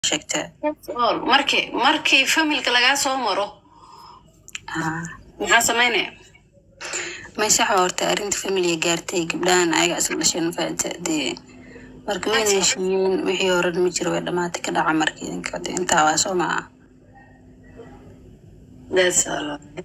sheegtee all markii markii familka lagaa soo maro Ah, maxaa samaynaya maysaxa horta arrinta familiga gaartay gabdhahan ayaga isla dhasheen faata dee marka wayna heshiiyeen wixii horan ma jiro way dhamaatay ka dhaca marka idinka de intaa waa soo maa That's all.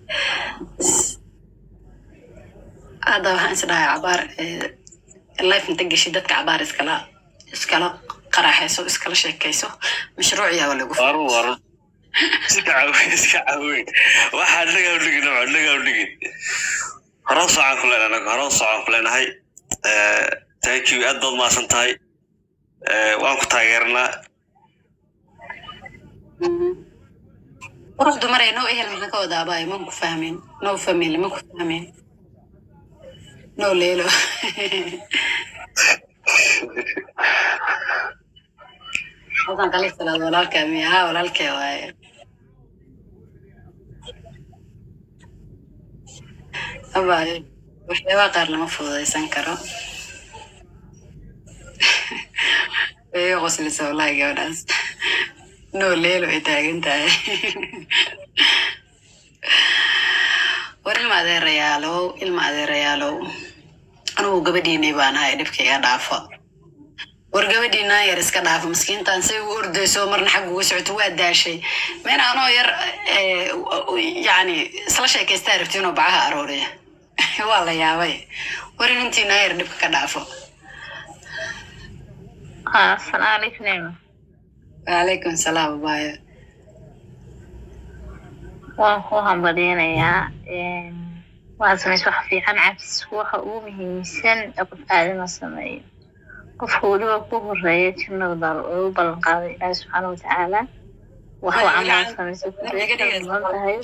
hadda waxaan is dhahay cabaar eh, life inta geshi dadka cabaar iskala iskala qaraxayso iskala sheekayso mashruuc yaaba lagu waru waru iska caawi iska caawi waxaa naga udhigin nabco naga udhigin horan socon ku leenahay anaga horan socon ku leenahay Eh, thank you aad baad mahadsan tahay Eh, waan ku taageernaa quruxdu maray no ehel maxaa ka wada abaay ma ku fahmin no family ma ku fahmin no leelo halkan kala salaad walaalkaa miya ha walaalkee waaye abaay waxyaabaha qaar lama fududaysan karo way iga qoslisa wallahi gabadhaas no leelo ay taagan tahay war ilma adeerayaalow ilma adeerayaalow anugu gabadhiinay baan ahay dhibka iga dhaafo war gabadhiinaa yar iska dhaafo maskiintaan say u ordayso marna xagga uga socoto waa daashay meen anoo yar eh, yacni isla sheekaystaa rabti inuu bacaha arooriya waa la yaabay war inantiinaa yar dhibka ka dhaafo Ah, Assalamu alaikum Neema. waalaykum salaam abaayo Waan ku hambaliyanayaa. Een, Waxaad samaysa wax fiican cabsisku waxa ugu muhiimsan ee qof aadama sameeyo. Qofka weliba ku horeeya jannada baa lagu ballan qaaday Ilaahi subxaana wa tacaala. Wax uu camal samaysa ku badan tahay.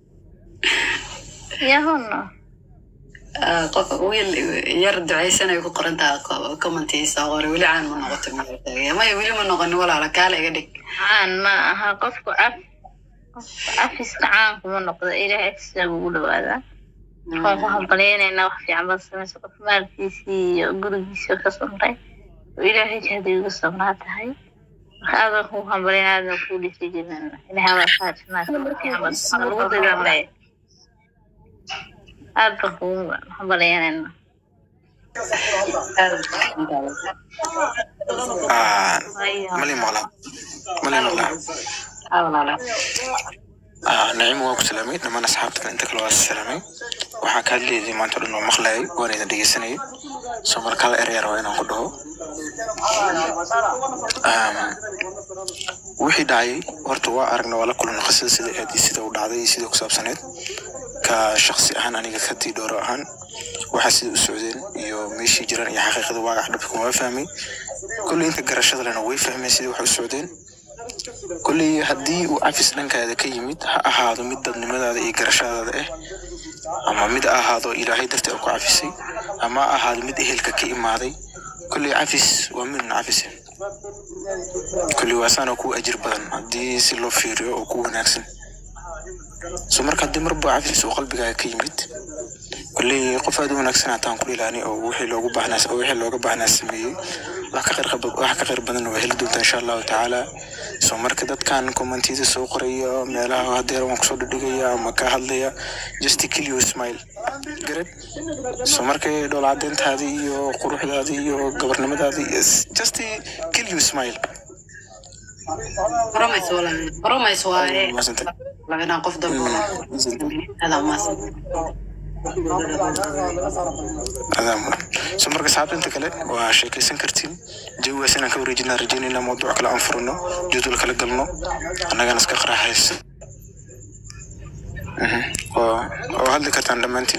Yahuna. Ah, qof wiil yar ducaysanay ku qoran taha commentiisa qore weli caan ma noqoto maya weli ma noqonin walaala kaala iga dhig Caan ma aha qofku caf qofku cafiska caan kuma noqdo ilaahay agtiisa ugu dhawaadaa. waan ku hambaliyaynaynaa wax fiican baad samaysa qof maalkiisii iyo gurigiisii ka samray oo ilaahay jahdi uga sabnaa tahay marka aad baan kugu hambaliyana aad baan kuu dhisi jirnana ilahay baa kaa jannaa fiican baad lagu dagaalaya aad baan kugu hambaliyanaynaa Ah, mali maqla mali maqla Ah, naciim waan ku salaamay dhammaan asxaabtan inta kale waa salaamay waxaa kaa leeday maanta o dhan oo maqlayay waan idin dhegeysanayay soo marka hal ereyaar waa inaan ku dhaho Um, wixii dhacay horta waa aragna waa la kulana qisada sida aad iyo sida u dhacday iyo sida ku saabsaneed ka shaksi ahaan aniga kadii dhooro ahaan waxaa sida u socdeen iyo meeshii jiraan iyo xaqiiqada waagax dhabka kuma fahmay kolley inta garashada lena way fahmeen sidii wax u socdeen kolley haddii uu cafis dhankaada ka yimid ha ahaado mid dadnimadaada iyo garashadaada ah ama mid ha ahaado ilaahay dartii ku cafisay ama ha ahaado mid ehelka ka imaaday kolley cafis waa midna cafise kolley waa saana ku ajir badan haddii si loo fiiriyo oo ku wanaagsan so marka haddii marba cafis uu qalbigaaga ka yimid kolley qof aad u wanaagsan hataan ku dhilaani oo wixii loogu baahnaa oo wixii looga baahnaa sameeyey wax ka qeyr qab- wax ka qeyr badan waa heli doontaa insha allahu tacaala so marka dadkan commentiyada soo qoraya meelaha hadeer waan kusoo dhigaya ama ka hadlaya just kill you smile garad so markay dhool cadeyntaadii iyo quruxdaadii iyo gabarnimadaadii is- just kill you smile promise walaal promise waaye Mahadsantay. labadaan qof dambe adaa umaasan adaa mudan so marka saxaabta inta kale waa sheekaysan kartiin jawigaas inaan ka wareejinaa rajeynayna mawduuc kale aan furano jadwal kala galno annagana iska qaraxaysa Mhm. oo oo hadli kartaan dhammaantiin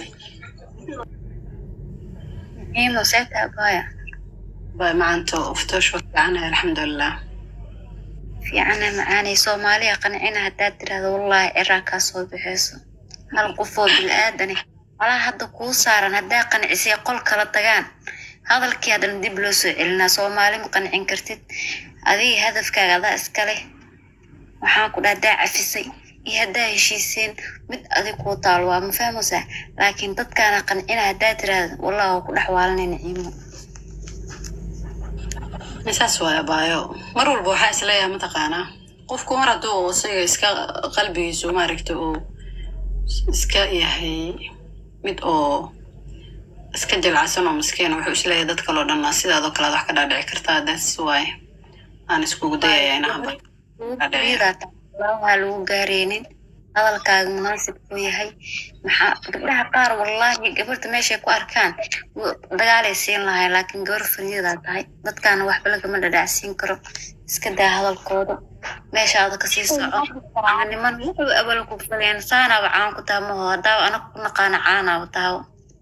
Neema seeta abaya bay macanto uftoosh wa fiicanahay alxamdulilah fiicana macaanay soomaaliya qancina haddaad tirahdo wallaahi ciraa kaa soo bixayso hal qofoo bil'aadane walaa hadda kuu saaran haddaa qancisay qol kala tagaan hadalkii haddana dib loo soo celinaa soomaali ma qancin kartid adiga hadafkaaga adaa iska leh waxaan ku dhaha haddaa cafisay iyo haddaa heshiiseen mid adig kuu taalo waa ma fahmaysaa laakiin dadkaana qancina haddaa tirahdo wallah waa ku dhex waalanay naciimo misaas waaya baayo mar walba waxaa isleeyahay mataqaanaa qofku mar hadduu isaga iska qalbigiisu maaragta uu iska yahay mid oo iska jilcsan oo miskiina wuxuu isleeyahay dad kaloo dhan sidaadoo kale wax ka dhaadhici kartaa that's why aan iskugu dayaya inaan ba waxaa lagu gaareynin hadalkaaga munaasib ku yahay maxaa gabdhaha qaar wallahi gabarta meeshay ku arkaan w- dagaalay siin lahay laakiin gabar fariyadaa tahay dadkaana waxba lagama dhadhacsiin karo iska daa hadalkooda meeshaada kasii soco niman wuxuu abal ku faleen saanaaba caan ku taha maho haddaaba anaga ku naqaana caanaaba tahaw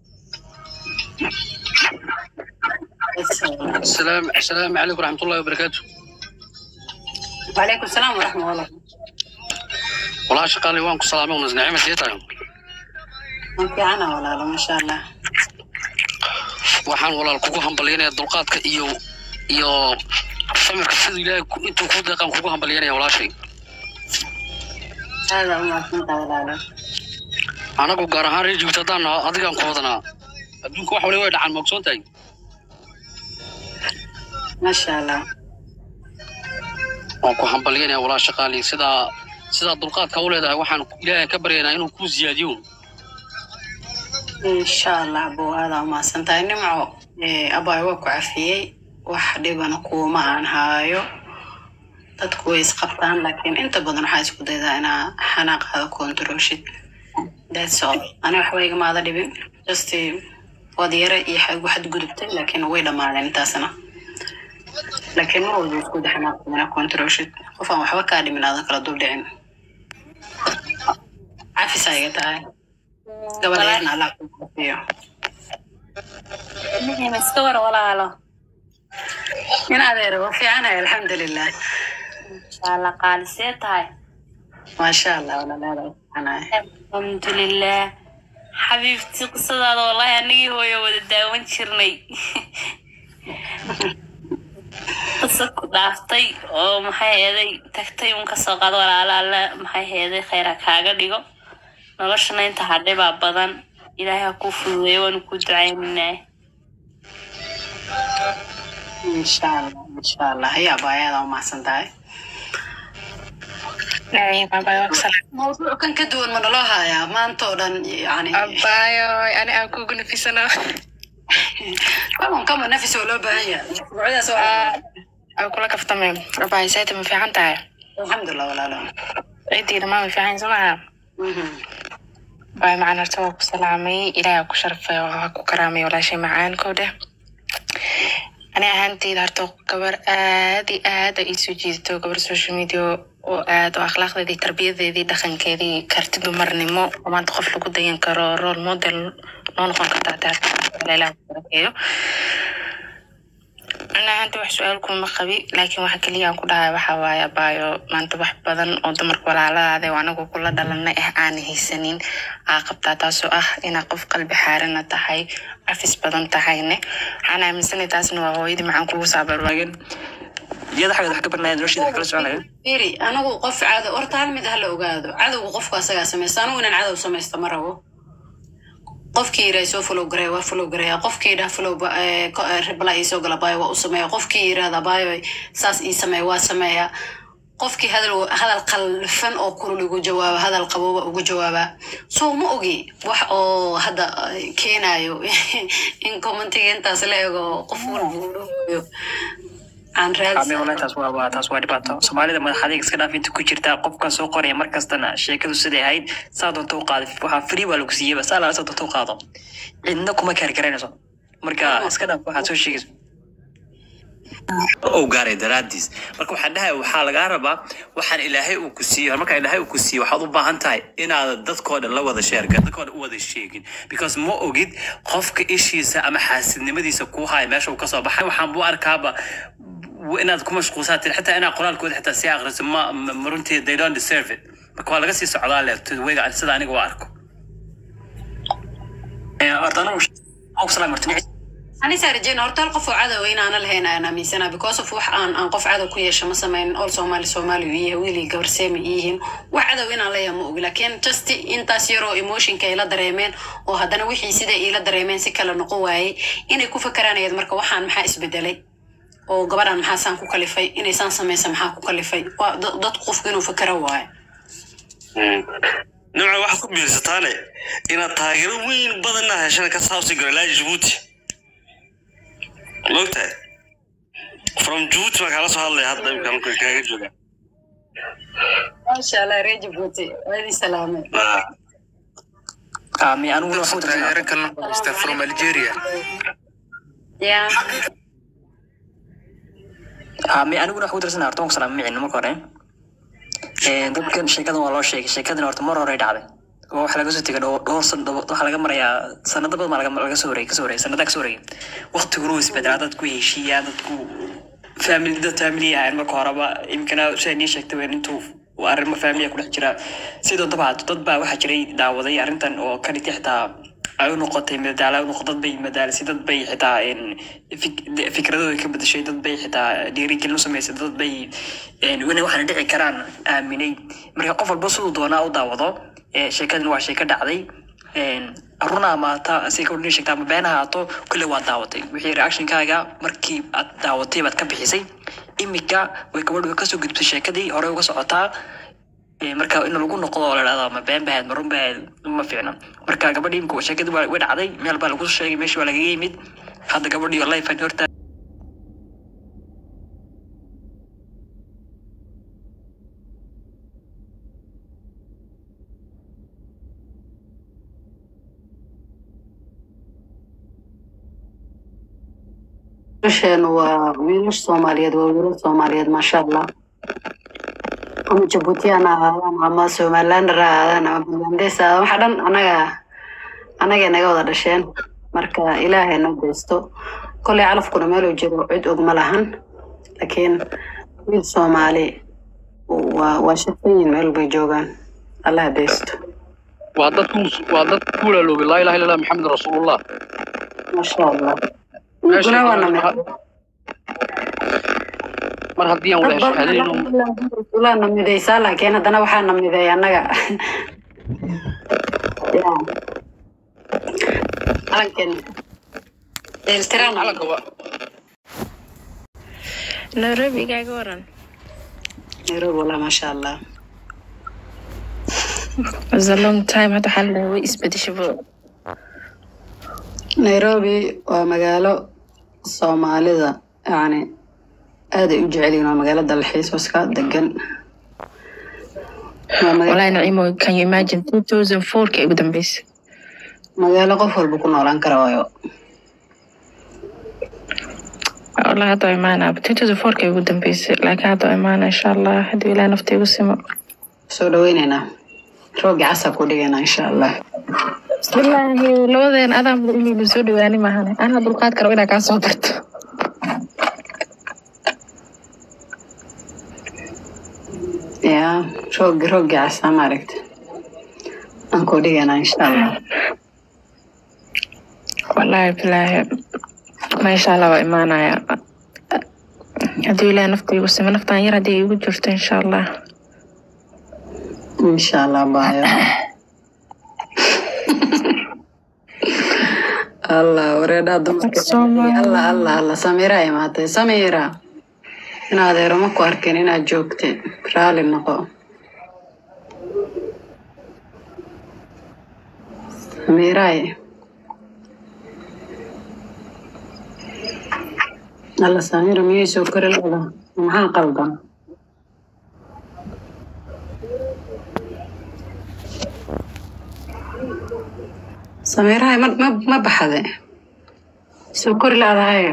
السلام السلام عليكم ورحمة الله وبركاته wacalaykum salaam waraxmat ullah والله شقالي وانكم سلامة ونز نعمة سيطة waan fiicana walaalo maasha allah waxaan walaal kugu hambalyanaya dulqaadka iyo iyo samirka sida ilaahay ku- intuu ku deeqaan kugu hambalyanaya walaashay aada u mahadsantaha walaalo anagu gaar ahaan reer jibta haddaan naho adigaan ku wadanaa adduunka wax wali way dhacaan ma ogsoon tahay maasha allah waan ku hambalyanaya walaa shaqaali sidaa sidaa dulqaadka u leedahay waxaan ilaahay ka baryaynaa inuu kuu siyaadiyo insha allah buu aada u mahadsantahay nimco eh, abaay waa ku cafiyey wax dhibana kuuma aan haayo dadku way isqabtaan laakiin inta badan waxaa isku daydaa inaa xanaaqaada controlshid that's all ani waxba igamaada dhibin just eh, waad yare iyo xagu xadgudubtay laakiin way dhammaadeen intaasna laakiin mar walba isku da xanaaqda inaa controlshid qof aan waxba kaa dhimin aadan kala dul dhicin cafis iga tahay gabadheedna allah ku cafiyo nima iska war walaalo in adeer waa fiicanahay alxamdulilah inshaalla qaalisee tahay maasha allah walaalaada waa fiicanahay alxamdulilah xabiibti qisadaada wallahi anigii hooyo wada daawan jirnay qiso ku dhaaftay oo maxay heeday tagtay un kasoo qaado walaalo alle maxay heeday khayra kaaga dhigo noloshana inta hadhay baa badan ilaahay ha kuu fududeeyo waanu kuu ducaynaynaa insha allah insha allah ayaa baayaada u mahadsan tahay mawduuc kan ka duwan ma naloo hayaa maanta oo dhan yani abayo ani aan kugu nafisano kaman kama nafis oo loo baahan yahay mawduucyadaas waa aan kula kaftame abayo sayta ma fiican tahay alxamdulilah walaalo ciddii dhammaan ma fiican somaha Mhm. abayo macaan horta waa ku salaamay ilaahay ha ku sharfay oo ha ku karaamay walaashay macaankoo dheh ani ahaanteyda horta gabar aad iyo aad ay iisoo jiidato gabar social media oo aad oo akhlaaqdeedii tarbiyadeedii dhaqankeedii karti dumarnimo oo maanta qof lagu dayan karo role model noo noqon kartaa taas ilaah ku barakeeyo ana ahaanta wax su-aal kuma qabi laakiin waxa keliya aan ku dhahay waxa waaye abaayo maanta wax badan oo dumarka walaaladaada oo anagu kula dhalanay ah aan haysanin aa qabtaa taasoo ah inaa qof qalbi xaarana tahay cafis badan tahayne waxaan aaminsanay taasna waa hooyadii maxaan kugu saabarwaagen iyada xageed wax ka barnaya nolosheeda wax kala soconaya firi anigu qof cadow horta hal mid hala ogaado cadowga qofku asagaa samaysta anigu inaan cadow samaysta ma rabo qofkii yidhaha soo follow gareya waa follow gareya qofkii yidhaha follow ba- eh, ko- eh, reply ii soo gala baayo waa u sameeya qofkii yidhahda baayo saas ii sameeya waa sameeya qofkii hadal hadal qalfan oo kulul igu jawaaba hadal qabooba ugu jawaaba so ma ogi wax oo hadda eh, keenayo in commentiga intaas la ego qof walba uu dhahayo aan ame raadsan wallahi taas waa waa taas waa dhibaato soomaalida madaxadeeg iska dhaaf inta ku jirta qofka soo qoraya mar kastana sheekadu siday ahayd saa doonta u qaado waxaa free baa lagu siiyeyba saa laa saa doonta u qaado cidna kuma kaargaraynayso marka iska dhaaf waxaad soo sheegayso ou gaaray daraadiis marka waxaan dhahay waxaa lagaa rabaa waxaan ilaahay uu ku siiyo markaa ilaahay uu ku siiyo waxaad u baahan tahay inaadan dadkoo dhan la wada sheerga dadkoo dhan u wada sheegin because ma ogid qofka ishiisa ama xaasidnimadiisa kuu haya meesha uu kasoo baxay waxaan buu arkaaba w- inaad ku mashquulsaatin xitaa inaad qoraalkooda xitaa sii aqriso ma ma- ma runtii they don't deserve it marka waa laga sii socdaa le wega sida aniga u arko horta anigu waxaan ku salaam horta anisa rajeyna horta hal qof oo cadow inaana lahayn aan aaminsana because of wax aan aan qof cadow ku yeesho ma samaynin all soomaali soomaali u yahay wiilii gabar seemi yihiin wax cadow inaan leeyahay ma ogi laakiin just intaas yaroo emotionka ay la dareemeen oo haddana wixii siday iila dareemeen si kale noqon waayey inay ku fakaranayaed marka waxaan maxaa isbedelay oo gabadhan maxaa saan ku kalifay inay saan samaysa maxaa ku kalifay waa da- dadku qofku inuu fakero waayo nimca waxaad ku biirsataane inaad taageero weyn badanna heshana ka saabsi garo ilaa jabuuti maogtahay from jabuuti baan kaala soo hadlaya hadda imika halka kaaga jooga maasha allah reer jabuuti waa idin salaamay ami aniguna waxaan u taageero kalena ku haystaa from algeria ya ami aniguna waxaan u dirsanaa horta waan ku salaamay micin marka hore Ee, dadkan sheekadan waa loo sheegay sheekadan horta mar hore dhacday oo waxa laga soo tegay dhowr dhowr san dhowr- waxaa laga marayaa sanado badan baa laga laga soo wareegay kasoo wareegay sanada kasoo wareegay waqtiguna wuu isbedelaa dadku heshiiyaan dadku family dad family ahayn marka horeba imkana siday nii sheegtay weyn intuu uu arrimo family ku dhex jira sidoo daba haato dad baa waxaa jiray daawaday arrintan oo kaliti xitaa ay u noqotay madadaala u noqo dad bay madaalisi dad bay xitaa een, fik- de- fikradooda ka bedeshay dad bay xitaa dhiirigelin u samaysay dad bay een, wana waxaana dhici karaan aaminay marka qof walba siduu doonaa u daawado ee, sheekadan waa sheeko dhacday een, run ama ta si gabadh sheegta ama been ha ahaato kulle waa daawatay wixii reactionkaaga markii aad daawatay baad ka bixisay imika way gabadhu way kasoo gudbtay sheekadii hore uga socotaa Ee, marka in lagu noqdo oo la dhahdo ma been bahayd ma run bahayd ma fiicna marka gabadhii imika sheekadii waa way dhacday meel baa lagu sheegay meeshii waa lagaga yimid hadda gabadhii life aan horta wiilasheenu waa wiilash soomaaliyeed waa wiilal soomaaliyeed maasha allah ama jabuutiyaan ha ahaadaan ama somalilander ha ahaadaan ama bangladesh ha ahaadaan waxa dhan anaga anagay naga wada dhasheen marka ilaahay na geysto kolley calafkuna meeluu jiro cid og ma lahan laakiin wiil soomaali waa waa shaqooyin meel bay joogaan allah deysto waa dad ku- waa dad ku walaaloobay laa ilaha illa allah maxamed rasuulullah maasha allah Meesha wiilkuna waa namid mar haddii aan wada shahaadayno ulaa namidaysaa laakiin haddana waxaa namiday annaga Ya. calankan dheeltiraan calanka waa nairobi igaaga waran nairobi walaa maasha allah was a long time hadda waxaa la dhahay way isbedeshaba nairobi waa magaalo soomaalida yani aaday u jecel yihiin waa magaalo dalxiis oo iska degan waa maga- walahi nacimo can you imagine two thousand fourka ugu dambeysay magaalo qof walba ku noolaan kara waayo wallahi hadda waa imaanaa two thousand fourka ugu dambeysay laakiin hadda waa imaanaa insha allah haddii ilaah nafta igu simo soo dhaweyneynaa roogi casa ku dhigaynaa insha allah wallaahi labadeen adaa muda inaynu soo dhawaani maahane anaa dulqaad karo inaa kaa soo barto ya roogi roogi casa maaragta aan ku dhigaynaa insha allah wallaahi bilaahi maasha allah waa imaanaya haddii ilaah nafta igu simo naftaan yar haddii igu jirto insha allah insha allah baayo allah wareedhaa dumarka Soomaali. allah allah allah samiira imaatay samiira in adeero ma ku arkin inaad joogtay raali noqo samiiraay alla samiira miyay soo kori lada maxaa qaldan samiirahay ma ma ma baxde soo kori laadahay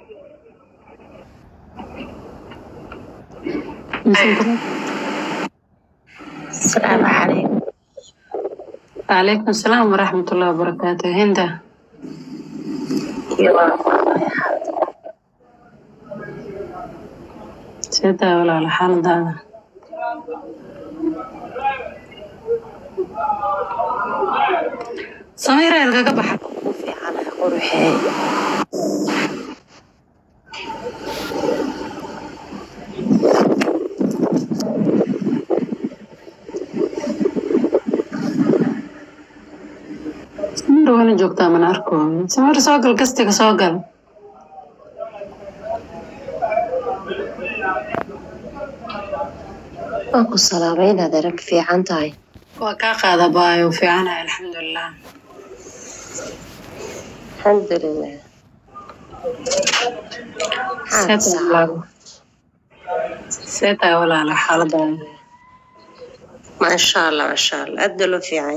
asalaamu calaykum calaykum asalaam waraxmatullahi wabarakaatu hinda sidaa walaala xaaladaada samiira ilkaga baxa samiira wana joogtaa mana arko samiira soo gal gastiga soo gal waan ku salaamay inaad arag fiican tahay waa kaa qaada baayo fiicanahay alxamdulilah alxamdulilah maxaad salaam see tahay walaala xaaladaada maasha allah maasha allah aad baa loo fiican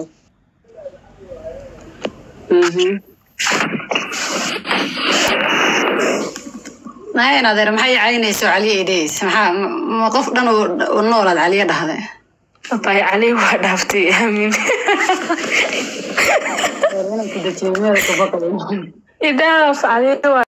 nahayn adeer maxay caynayso caliya idhays maxaa ma qof dhan u noolaad caliya dhahde bay cali waa dhaaftay aamin idhaaf cali waa